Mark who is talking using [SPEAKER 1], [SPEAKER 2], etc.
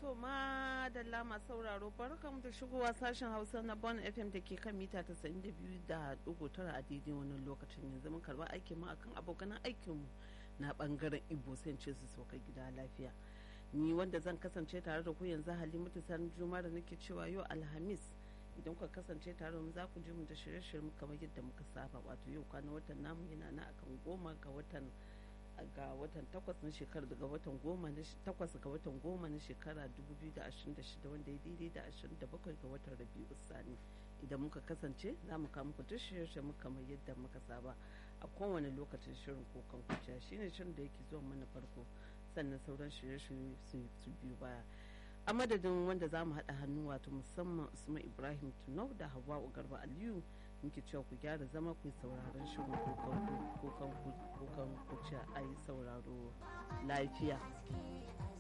[SPEAKER 1] To ma da lama sauraro barkamu da shigowa sashen Hausa na Bon FM da ke kan mita 92 da dugu tara a daidai wannan lokacin yanzu mun karba aikin mu akan abokan aikin mu na bangaren Igbo sai ce su sauka gida lafiya. Ni wanda zan kasance tare da ku yanzu Halimatu Sani Juma da nake cewa yau Alhamis idan kuka kasance tare da mu za ku ji mu da shirye-shirye kamar yadda muka saba wato yau kwana watan namu yana na akan goma ga watan ga watan takwas na shekara daga watan goma na takwas ga watan goma na shekara 2026 wanda ya daidai da 27 ga watan rabi'u sani idan muka kasance za mu kama ku shirye mu kamar yadda muka saba a kowane lokacin shirin kokan kuciya shine shirin da yake zuwa mana farko sannan sauran shirye-shirye su biyu baya a madadin wanda za mu haɗa hannu wato musamman usman ibrahim tunau da hawa garba aliyu muke cewa ku gyara zama ku yi sauraron shirin kukan kuciya a yi sauraro lafiya